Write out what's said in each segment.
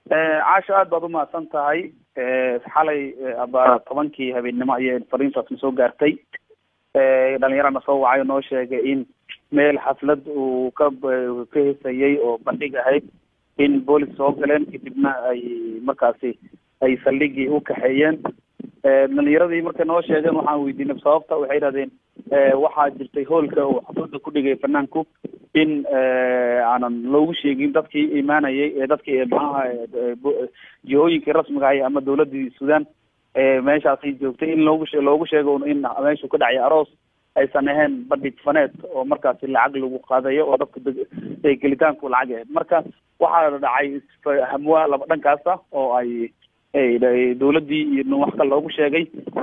caasho aad baad umahadsan tahay xalay aba tobankii habeennimo ayay fariintaasna soo gaartay dhalinyarana soo wacay oo noo sheegay in meel xaflad uu ka ka hesayay oo bandhig ahayd in boolis soo galeen kadibna ay markaasi ay saldhigii u kaxeeyeen dhalinyaradii markay noo sheegeen waxaan weydiinay sababta waxay yidhahdeen waxaa jirtay hoolka uu xaflada ku dhigay fanaanku in aanan loogu sheegin dadkii imaanayay ee dadkii maxaha jihooyinkii rasmiga ahay ama dawladii sudan meeshaasi joogtay in loogu loogu sheego in meeshu ka dhacay aroos aysan ahayn bandhig faneed oo markaasi lacag lagu qaadayo oo dadka gelitaanku lacag ahayd marka waxaa dhacay hamwa laba dhankaasa oo ay dawladii iyo wax kale loogu sheegay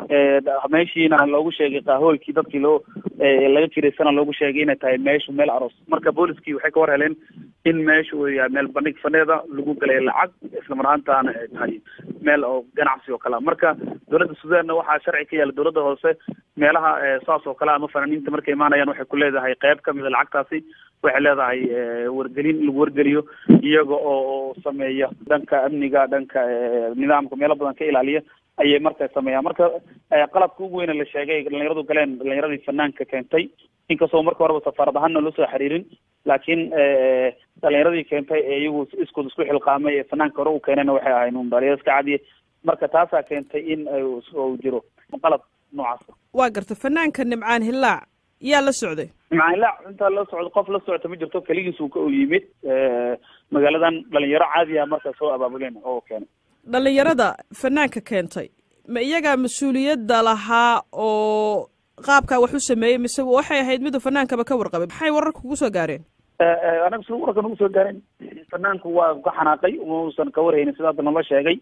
meeshiina loogu sheegay qaahoolkii dadkii loo laga kiraysana loogu sheegay inay tahay meeshu meel aroos marka booliskii waxay ka war heleen in meeshu uu yahay meel bandhig faneeda lagu galay lacag islamar ahaantaana ay tahay meel oo ganacsi oo kale marka dawladda sudanna waxaa sharci ka yaala dawladda hoose meelaha saas oo kale ama fanaaniinta markay imaanayaan waxay ku leedahay qayb kamida lacagtaasi waxay leedahay wargelin in lagu wargeliyo iyaga oo sameeya dhanka amniga dhanka nidaamka meelo badan ka ilaaliya ayay marka sameeyaan marka qalabka ugu weyne la sheegay dhalinyaradu galeen dhalinyaradii fanaanka keentay inkastoo marka horeba safaarad ahaanna loo soo xiriirin laakiin dhalinyaradii keentay ee iyagu iskood isku xilqaamay ee fanaanka hore u keenayna waxay ahayn un dhalinyaro iska cadiye marka taasaa keentay in uu jiro qalab noocaasa waa garta fanaanka nimcaan hillaac yaa la socday nimcaan hillaac intaa la socdo qof la socota ma jirto keligiis uu ka u yimid magaaladan dhalinyaro caadi ah marka soo abaabuleen oo keenay dhalinyarada fanaanka keentay ma iyagaa mas-uuliyadda lahaa oo qaabkaa wax u sameeyey mise waxay ahayd miduu fanaankaba ka warqabay maxay wararka kugu soo gaareen anaga si wararka nagu soo gaareen fanaanku waa ka xanaaqay mausan ka warhaynin sida hadda nala sheegay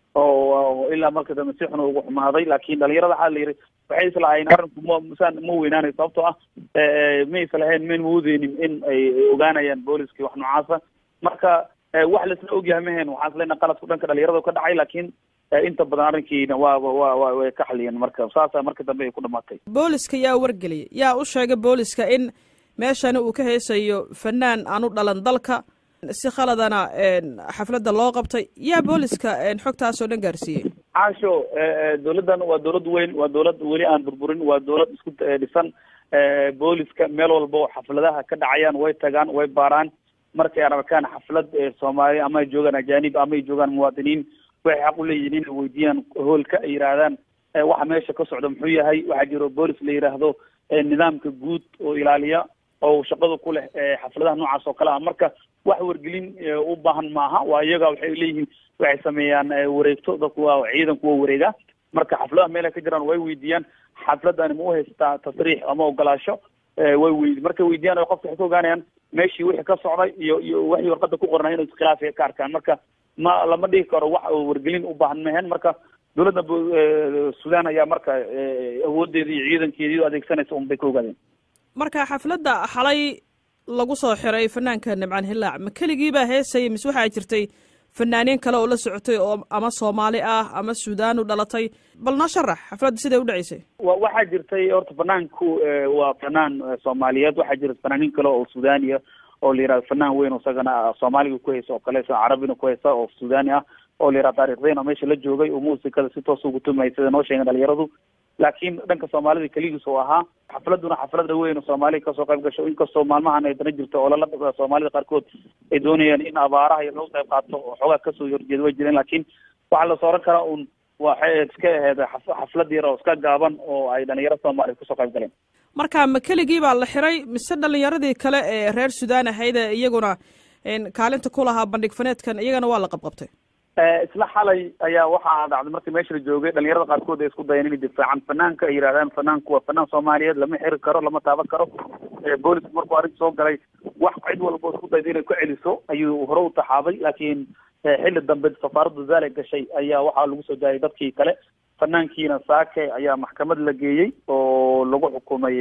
oo ilaa marka dambe si xun ugu xumaaday laakin dhalinyarada waxaa la yidhi waxay islahayn arrinku ma masaan ma weynaanay sababtoo ah ma islahayn mayn mawadeynin in ay ogaanayaan booliskii wax noocaasa marka wax laisla ogyahay mahayn waxaan isleena qaladku dhanka dhalinyarada ka dhacay laakiin inta badan arrinkiina waa wa wa way ka xaliyeen marka saasa marka dambe ay ku dhamaatay booliska yaa wargeliyay yaa u sheegay booliska in meeshani uu ka heesayo fanaan aan u dhalan dalka si khaladana xafladda loo qabtay yaa booliska xogtaasoo dhan gaarsiiyey caasho dawladdan waa dawlad weyn waa dawlad weli aan burburin waa dawlad isku dhisan booliska meel walba oo xafladaha ka dhacayaan way tagaan way baaraan markay aan arkaan xaflad soomaali ama ay joogaan ajanib ama ay joogaan muwaadiniin waxay xaq u leeyihin inay weydiiyaan hoolka ay yidhaahdaan waxa meesha ka socda muxuu yahay waxaa jiro boolis la yidhaahdo nidaamka guud oo ilaaliya oo shaqada ku leh xafladaha noocaas oo kale ah marka wax wargelin u baahan maaha waa iyaga waxay leeyihiin waxay sameeyaan wareegto dadku waa ciidanku waa wareega marka xafladaha meel ay ka jiraan way weydiiyaan xafladani ma u haystaa tasriix ama ogolaasho way wey markay weydiyaan o qofka waxay ka ogaanayaan meeshii wixii ka socday iyo iyo waxii warqada ku qornay inuu iskhilaaf ka arkaan marka ma lama dhigi karo wax wargelin u baahan mahen marka dawladda sudan ayaa marka awoodeeda iyo ciidankeedii adeegsanaysa un bay ka ogaadeen marka xafladda xalay lagu soo xiray fanaanka nimcaan hillaac ma keligii baa heesayay mise waxaa jirtay fanaaniin kale oo la socotay oo ama soomaali ah ama suudaan u dhalatay bal noo sharax xafladda siday u dhaceysay wa waxaa jirtay horta fanaanku waa fanaan soomaaliyeed waxaa jira fanaaniin kale oo suudaniya oo la yihahdo fanaan weyn isagana soomaaliga ku haysa oo kale carabina ku haysa oo suudani ah oo la yihahdo taarikhdeyn oo meesha la joogay oo muusikada si toos ugu tumay sida noo sheegen dhalinyaradu laakiin dhanka soomaalida keligiis oo ahaa xafladuna xaflada weyn oo soomaaliya kasoo qayb gasho inkastoo maalmahan ay dana jirto oo lala soomaalida qaarkood ay doonayaan in abaaraha iyo lagu qayb qaato oo xoogaa kasoo horjeeda way jireen laakiin waxaa la sooran karaa un waxay iska ahayd xaflad yar oo iska gaaban oo ay dhalinyaro soomaaliya kasoo qayb galeen marka ma keligii baa la xiray mise dhalinyaradii kale ee reer sudan ahayd ee iyaguna kaalinta ku lahaa bandhig faneedkan iyagana waa la qabqabtay isla xalay ayaa waxaa dhacday markii meesha la joogay dhalinyarada qaarkood ay isku dayeen inay difaacan fanaanka ay yidhahdaan fanaanku waa fanaan soomaaliyeed lama xiri karo lama taaban karo boolisku markuu arrinta soo galay wax cid walba isku dayda inay ku celiso ayuu hore u taxaabay laakiin xilli dambe safaaradda zaale gashay ayaa waxaa lagu soo daayay dadkii kale fanaankiina saake ayaa maxkamad la geeyey oo lagu xukumay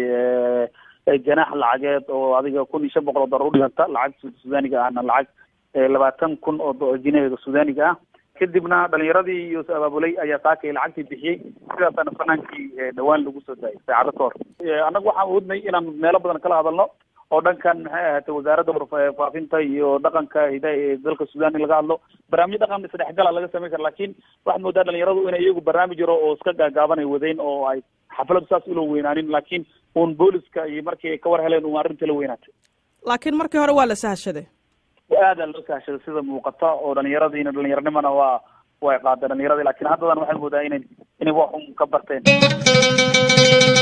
janaax lacageed oo adiga kun iyo shan boqol oo dollar udhiganta lacag sudaaniga ahna lacag labaatan kun oo jinaheeda sudaaniga ah kadibna dhalinyaradii iyo abaabulay ayaa saakay lacagtii bixiyey sidaasaana fanaankii dhawaan lagu soo daayay saacado ka hor annaga waxaan oodnay inaan meelo badan kala hadalno oo dhankan maxay ahaatay wasaaradda warfaafinta iyo dhaqanka hida ee dalka sudan in laga hadlo barnaamijyo dhaqan isdhexgala laga sameyn kara lakin waxaad moodaa dhalinyaradu inay iyagu barnaamij yaro oo iska gaagaabanay wadeen oo ay xafladu saas ula weynaanin laakiin uun booliska iyo markii ay ka war heleen un arrintii la weynaatay laakiin markii hore waa la sahashaday aada loo sahashaday sida muuqata oo dhalinyaradiina dhalinyaranimana waa way qaadeen dhalinyaradii lakin haddadan waxaad moodaa inay inay wax un ka barteen